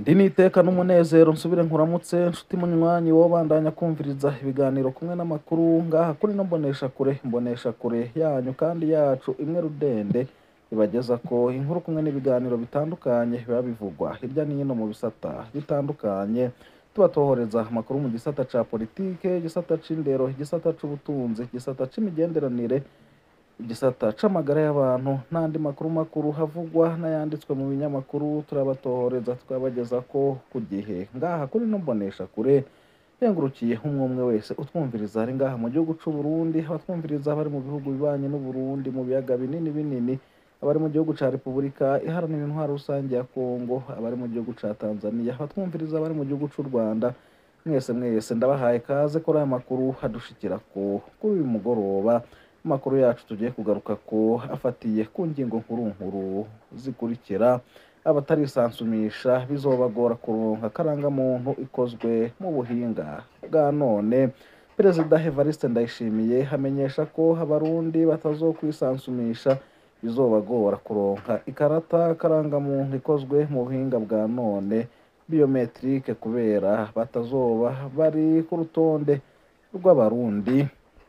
ndi niteka n'umunezero nsubire nkuramutse nshuti munywanyi wo bandanya kumviriza ibiganiro kumwe n'amakuru ngaha kuri no mbonesha kure mbonesha kure yanyu kandi yacu imwe rudende ibageza ko inkuru kumwe n'ibiganiro bitandukanye biba bivugwa hirya no hino mu bisata bitandukanye tubatohoreza amakuru mu gisata ca politike igisata c'indero igisata c'ubutunzi igisata c'imigenderanire igisata c'amagara y'abantu n'andi makuru makuru havugwa n'ayanditswe mu binyamakuru turabatohoreza tukabageza ko ku gihe ngaha kuri no mbonesha kure yengurukiye umwe umwe wese utwumviriza ari ngaha mu gihugu c'u Burundi abatwumviriza bari mu bihugu bibanye n'u Burundi mu biyaga binini binini abari mu gihugu ca Repubulika iharanira intwaro rusange ya Kongo abari mu gihugu ca Tanzania abatwumviriza bari mu gihugu c'u Rwanda mwese mwese ndabahaye kaze kuri aya makuru hadushikira ko kuri uyu mugoroba amakuru yacu tugiye kugaruka ko afatiye ku ngingo nkuru nkuru zikurikira abatarisansumisha bizobagora kuronka karangamuntu ikozwe mu buhinga bwa none perezida Evariste Ndayishimiye hamenyesha ko abarundi batazokwisansumisha bizobagora kuronka ikarata karangamuntu ikozwe mu buhinga bwa none biometrike kubera batazoba bari ku rutonde rw'abarundi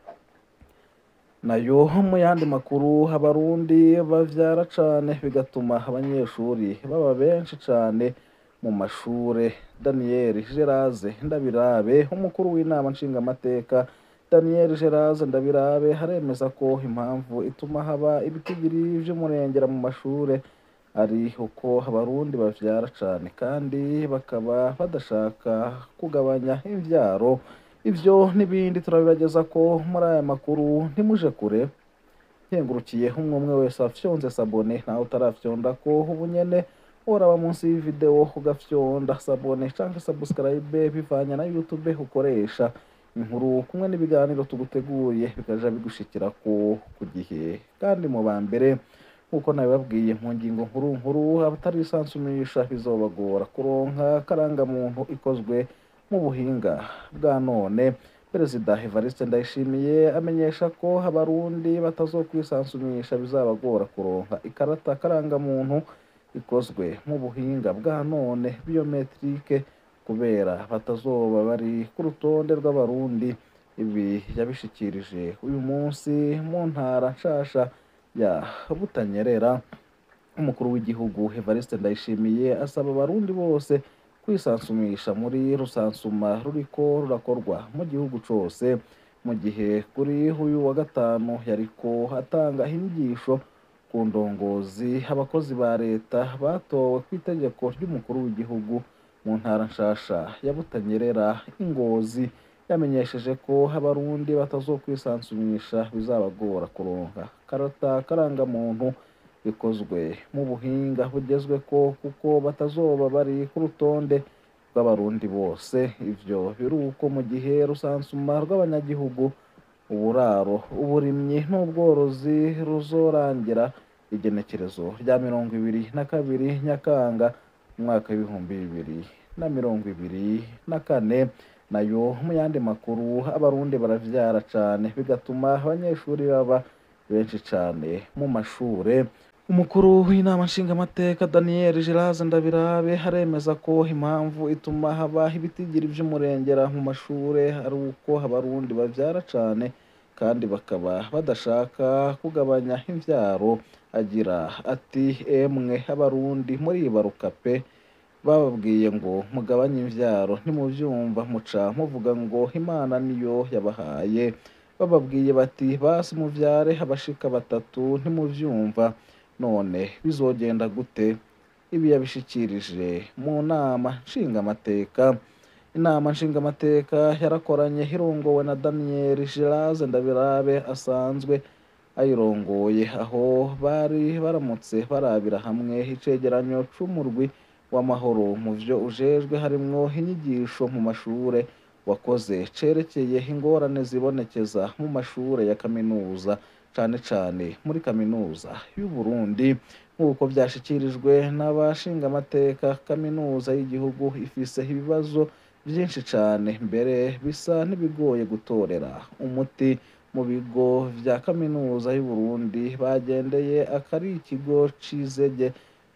nayo mu yandi makuru abarundi bavyara cane bigatuma abanyeshuri baba benshi cane mu mashure Daniel Geraze Ndabirabe umukuru w'inama nshingamateka Daniel Geraze Ndabirabe haremeza ko impamvu ituma haba ibitigiri vy'umurengera mu mashure ari uko abarundi bavyara cane kandi bakaba badashaka kugabanya imvyaro ivyo n'ibindi turabibageza ko muri aya makuru ntimuje kure nkengurukiye umwe umwe wese afyonze sabone nawe utarafyonda ko ubu nyene uraba munsi y'ivideo ugafyonda sabone canke subscribe bivanye na youtube ukoresha inkuru kumwe n'ibiganiro tuguteguye bikaja bigushikira ko ku gihe kandi mu ba mbere nk'uko nabibabwiye mu ngingo nkuru nkuru abatarisansumisha bizobagora kuronka karangamuntu ikozwe mu buhinga bwa none perezida Evariste Ndayishimiye amenyesha ko abarundi batazokwisansumisha bizabagora kuronka ikarata karangamuntu ikozwe mu buhinga bwa none biometrike kubera batazoba bari ku rutonde rw'abarundi ibi yabishikirije uyu munsi mu ntara nshasha ya Butanyerera umukuru w'igihugu Evariste Ndayishimiye asaba abarundi bose kwisansumisha muri rusansuma ruriko rurakorwa mu gihugu cose mu gihe kuri uyu wa gatanu yariko atanga inyigisho ku ndongozi abakozi ba leta batowe ku itegeko ry'umukuru w'igihugu mu ntara nshasha ya Butanyerera ingozi yamenyesheje ko abarundi batazokwisansumisha bizabagora kuronka karata karangamuntu bikozwe mu buhinga bugezweko kuko batazoba bari ku rutonde rw'abarundi bose ivyo biruko mu gihe rusansuma rw'abanyagihugu uburaro uburimyi n'ubworozi ruzorangira igenekerezo rya mirongo ibiri na kabiri nyakanga umwaka w'ibihumbi bibiri na mirongo ibiri na kane nayo mu yandi makuru abarundi baravyara cane bigatuma abanyeshuri baba benshi cane mu mashure umukuru w'inama nshingamateka Daniel Geraze Ndabirabe haremeza ko impamvu ituma haba ibitigiri vy'umurengera mu mashure ari uko abarundi bavyara cane kandi bakaba badashaka kugabanya imvyaro agira ati emwe abarundi muribaruka pe bababwiye ngo mugabanye imvyaro ntimuvyumva muca muvuga ngo imana niyo yabahaye bababwiye bati basi muvyare abashika batatu ntimuvyumva none bizogenda gute ibi yabishikirije mu nama nshingamateka inama nshingamateka yarakoranye irongowe na Daniel Geraze Ndabirabe asanzwe ayirongoye aho bari baramutse barabira hamwe icegeranyo c'umurwi w'amahoro mu vyo ujejwe harimwo inyigisho mu mashure wakoze cerekeye ingorane zibonekeza mu mashure ya kaminuza cane cane muri kaminuza y'u Burundi nk'uko vyashikirijwe n'abashingamateka kaminuza y'igihugu ifise ibibazo vyinshi cane mbere bisa n'ibigoye gutorera umuti mu bigo vya kaminuza y'u Burundi bagendeye akari ikigo c'izege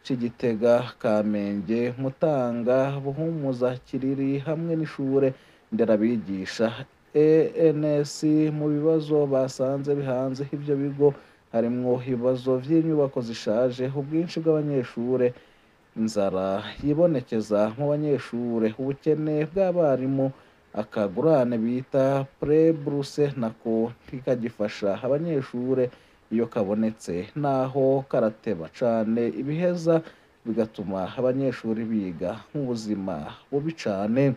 c'igitega kamenge mutanga buhumuza kiriri hamwe n'ishure nderabigisha ens mu bibazo basanze bihanze ivyo bigo harimwo ibibazo vy'inyubako zishaje ubwinshi bw'abanyeshure inzara yibonekeza mu banyeshure ubukene bw'abarimu akagurane bita prebruse nako ntikagifasha abanyeshure iyo kabonetse naho karateba cane ibiheza bigatuma abanyeshuri biga nk'ubuzima bubi cane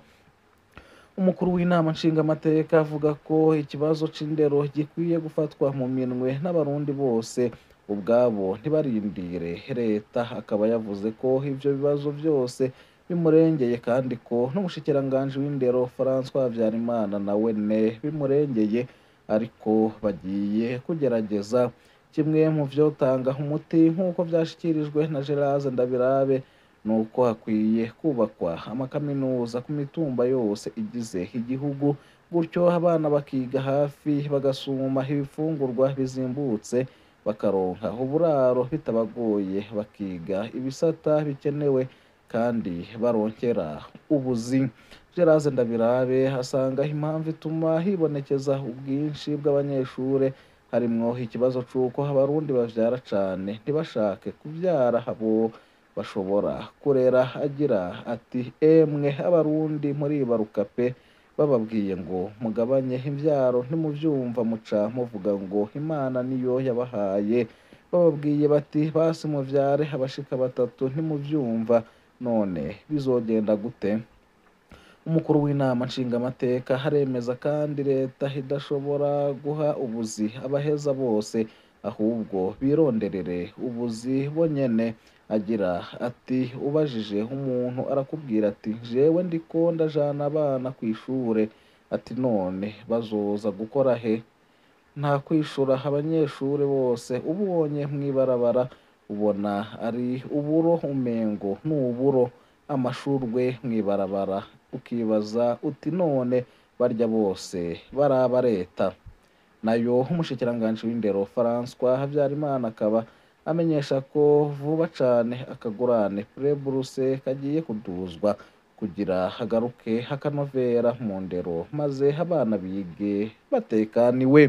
umukuru w'inama nshingamateka avuga ko ikibazo c'indero gikwiye gufatwa mu minwe n'abarundi bose ubwabo ntibarindire leta akaba yavuze ko ivyo bibazo vyose bimurengeye kandi ko n'umushikiranganji w'indero François Habyarimana nawe ne bimurengeye ariko bagiye kugerageza kimwe mu vyotanga umuti nk'uko vyashikirijwe na Gerard Ndabirabe nuko hakwiye kubakwa amakaminuza ku mitumba yose igize igihugu gutyo abana bakiga hafi bagasuma ibifungurwa bizimbutse bakaronka uburaro bitabagoye bakiga ibisata bikenewe kandi baronkera ubuzi Gerard Ndabirabe asanga impamvu ituma hibonekeza ubwinshi bw'abanyeshure harimwo ikibazo c'uko abarundi bavyara cane ntibashake kuvyara abo bashobora kurera agira ati emwe abarundi muribaruka pe bababwiye ngo mugabanye imvyaro ntimuvyumva muca muvuga ngo imana niyo yabahaye bababwiye bati basi muvyare abashika batatu ntimuvyumva none bizogenda gute umukuru w'inama nshingamateka haremeza kandi leta idashobora guha ubuzi abaheza bose ahubwo bironderere ubuzi bonyene agira ati ubajije umuntu arakubwira ati jewe ndiko ndajana abana kw'ishure ati none bazoza gukora he nta kwishura abanyeshure bose ubonye mw'ibarabara ubona ari uburo umengo n'uburo amashurwe mw'ibarabara ukibaza uti none barya bose baraba leta nayo umushikiranganji w'indero François Habyarimana akaba amenyesha ko vuba cane akagurane prebruse kagiye kuduzwa kugira hagaruke hakanovera mu ndero maze abana bige batekaniwe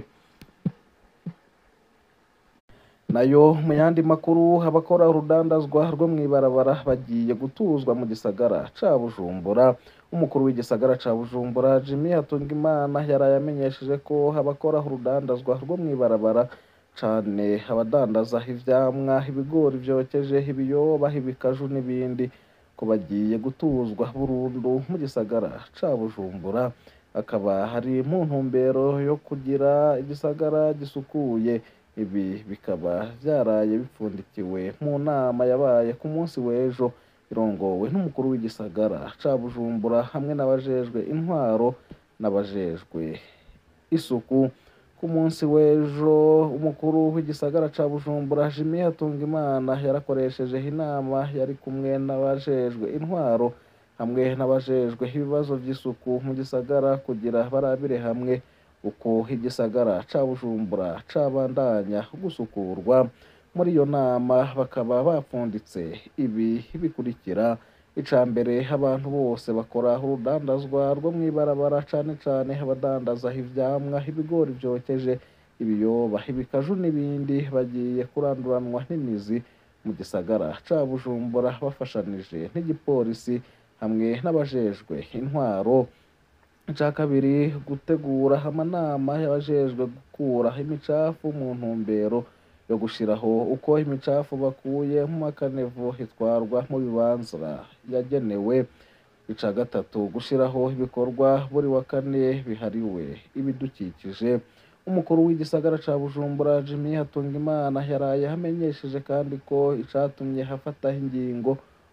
nayo mu yandi makuru abakora urudandazwa rwo mw'ibarabara bagiye gutuzwa mu gisagara ca Bujumbura umukuru w'igisagara ca Bujumbura Jimmy Hatungimana yaraye amenyesheje ko abakora urudandazwa rwo mw'ibarabara cane abadandaza ivyamwa ibigori vyokeje ibiyoba ibikaju n'ibindi ko bagiye gutuzwa burundu mu gisagara ca Bujumbura akaba hari mu ntumbero yo kugira igisagara gisukuye ibi bikaba vyaraye bipfundikiwe mu nama yabaye ku munsi w'ejo irongowe n'umukuru w'igisagara ca Bujumbura hamwe n'abajejwe intwaro n'abajejwe isuku ku munsi w'ejo umukuru w'igisagara ca Bujumbura Jimmy Hatungimana yarakoresheje inama yari kumwe n'abajejwe intwaro hamwe n'abajejwe ibibazo vy'isuku mu gisagara kugira barabire hamwe uko igisagara ca Bujumbura cabandanya gusukurwa muri iyo nama bakaba bapfunditse ibi bikurikira ica mbere abantu bose bakora urudandazwa rwo mw'ibarabara cane cane abadandaza ivyamwa ibigori vyokeje ibiyoba ibikaju n'ibindi bagiye kuranduranwa n'imizi mu gisagara ca Bujumbura bafashanije n'igipolisi hamwe n'abajejwe intwaro ica kabiri gutegura amanama y'abajejwe gukura imicafu mu ntumbero yo gushiraho uko imicafu bakuye mu makanevu itwarwa mu bibanza yagenewe ica gatatu gushiraho ibikorwa buri wa kane bihariwe ibidukikije umukuru w'igisagara ca Bujumbura Jimmy Hatungimana yaraye amenyesheje kandi ko icatumye hafataho ingingo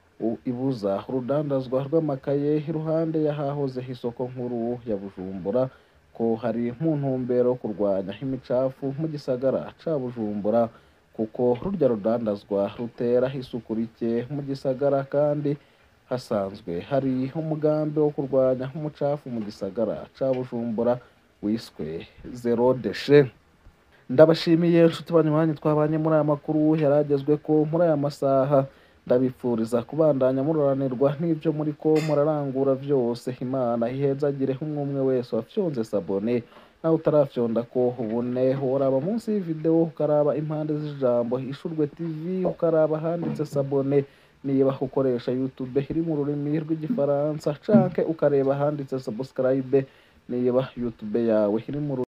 ibuza urudandazwa rw'amakaye iruhande y'ahahoze isoko nkuru ya Bujumbura ko hari mu ntumbero yo kurwanya imicafu mu gisagara ca Bujumbura kuko rurya rudandazwa rutera isuku rike mu gisagara kandi hasanzwe hari umugambi wo kurwanya umucafu mu gisagara ca Bujumbura wiswe zero deshe ndabashimiye nshuti banywanyi twabanye muri aya makuru yaragezwe ko muri aya masaha ndabipfuriza kubandanya muroranirwa n'ivyo muriko murarangura vyose imana ihezagire umwe umwe wese wafyonze sabone nawe utarafyonda ko ubune woraba munsi y'ivideo ukaraba impande z'ijambo ishurwe tv ukaraba handitse sabone niba ukoresha youtube iri mu rurimi rw'igifaransa canke ukareba handitse subscribe niba youtube yawe iri mu